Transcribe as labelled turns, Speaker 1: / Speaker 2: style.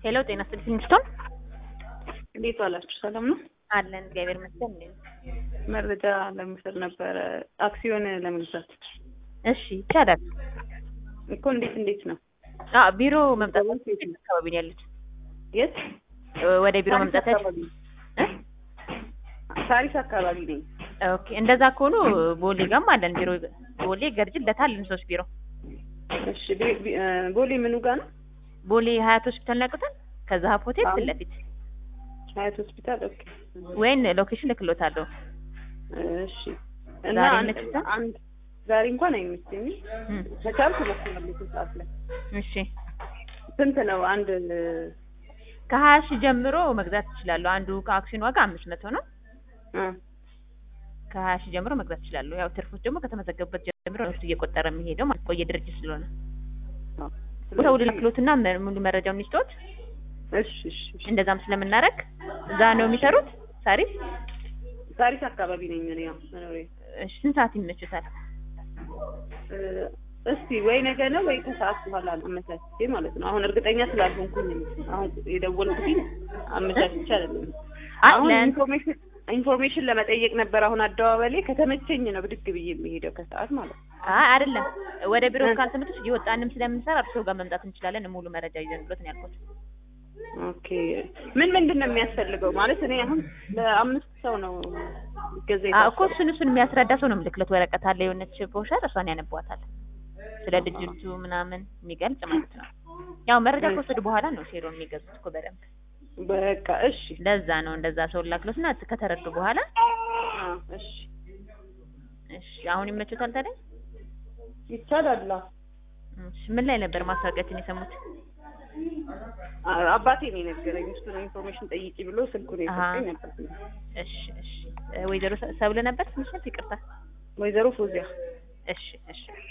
Speaker 1: ሄሎ ጤና ይስጥልኝ ስቶን
Speaker 2: እንዴት ዋላችሁ? ሰላም ነው
Speaker 1: አለን እግዚአብሔር ይመስገን። እንዴት ነው?
Speaker 2: መረጃ ለመውሰድ ነበረ አክሲዮን ለመግዛት
Speaker 1: እሺ ይቻላል።
Speaker 2: እኮ እንዴት እንዴት ነው?
Speaker 1: አዎ ቢሮ መምጣት አካባቢ ነው ያሉት።
Speaker 2: የት
Speaker 1: ወደ ቢሮ
Speaker 2: ሳሪስ
Speaker 1: መምጣት
Speaker 2: አካባቢ ሳሪስ አካባቢ ነኝ።
Speaker 1: ኦኬ እንደዛ ከሆኑ ቦሌ ጋም አለን ቢሮ ቦሌ ገርጅ ለታልን ሶስት ቢሮ
Speaker 2: እሺ ቢ- ቢ- እ፣ ቦሌ ምኑ ጋር ነው?
Speaker 1: ቦሌ ሀያት ሆስፒታል ያውቁታል? ከዛ ሀብ ሆቴል ፊት ለፊት
Speaker 2: ሀያት ሆስፒታል። ኦኬ
Speaker 1: ወይን ሎኬሽን ልክሎታለሁ።
Speaker 2: እሺ። እና
Speaker 1: ዛሬ
Speaker 2: አንድ
Speaker 1: ይመችታል?
Speaker 2: አንድ ዛሬ እንኳን አይመቸኝም።
Speaker 1: እም፣
Speaker 2: ከቻልኩ እሞክራለሁ ሰዓት ላይ።
Speaker 1: እሺ
Speaker 2: ስንት ነው አንድ
Speaker 1: ከሀያ ሺህ ጀምሮ መግዛት ይችላሉ። አንዱ ከአክሲዮን ዋጋ አምስት መቶ ነው።
Speaker 2: እ፣
Speaker 1: ከሀያ ሺህ ጀምሮ መግዛት ይችላሉ። ያው ትርፎች ደግሞ ከተመዘገቡበት ጀምሮ ነው እሱ እየቆጠረ የሚሄደው ማለት ቆየ ድርጅት ስለሆነ ቦታው ልክሎትና መ- ሙሉ መረጃውን ይስጡት።
Speaker 2: እሺ እሺ እሺ።
Speaker 1: እንደዛም ስለምናረግ እዛ ነው የሚሰሩት። ሳሪስ
Speaker 2: ሳሪስ አካባቢ ነኝ እኔ ያው መኖሬ
Speaker 1: እሺ፣ ስንት ሰዓት ይመችታል?
Speaker 2: እ፣ እስቲ ወይ ነገ ነው ወይ ከሰዓት በኋላ አመቻችቼ ማለት ነው። አሁን እርግጠኛ ስላልሆንኩኝ ነው አሁን የደወልኩትኝ አመቻችቼ አይደለም።
Speaker 1: አይ
Speaker 2: አሁን
Speaker 1: ለን-
Speaker 2: ኢንፎርሜሽን ኢንፎርሜሽን ለመጠየቅ ነበር። አሁን አደባባይ ከተመቸኝ ነው ብድግ ብዬ የሚሄደው ከሰዓት ማለት ነው።
Speaker 1: አይ አይደለም፣ ወደ ቢሮ
Speaker 2: እ።
Speaker 1: ካልተመቸሽ እየወጣንም ስለምንሰራ እርስዎ ጋር መምጣት እንችላለን። ሙሉ መረጃ ይዘን ብሎት ነው ያልኩት።
Speaker 2: ኦኬ ምን ምንድን ነው የሚያስፈልገው ማለት እኔ አሁን ለአምስት ሰው ነው ገዛ
Speaker 1: አዎ እኮ እሱን እሱን የሚያስረዳ ሰው ነው የምልክለት። ወረቀት አለ የሆነች ብሮሸር፣ እሷን ያነቧታል። ስለ ድርጅቱ ምናምን የሚገልጽ ማለት ነው። ያው መረጃ ከወሰዱ በኋላ ነው ሼሮ የሚገዙት እኮ በደንብ።
Speaker 2: በቃ እሺ
Speaker 1: ለዛ ነው እንደዛ ሰው ላክሎት እና ከተረዱ በኋላ
Speaker 2: አ፣ እሺ
Speaker 1: እሺ አሁን ይመቹታል ታዲያ?
Speaker 2: ይቻላል።
Speaker 1: እሺ ምን ላይ ነበር ማስታወቂያችን የሰሙት?
Speaker 2: አ፣ አባቴ ነው የነገረኝ። እሱን ኢንፎርሜሽን ጠይቂ ብሎ ስልኩን የሰጠኝ ነበር።
Speaker 1: እሺ እሺ እ፣ ወይዘሮ ሰ- ሰብለ ነበር ትንሽ ይቅርታ።
Speaker 2: ወይዘሮ ፎዚያ
Speaker 1: እሺ እሺ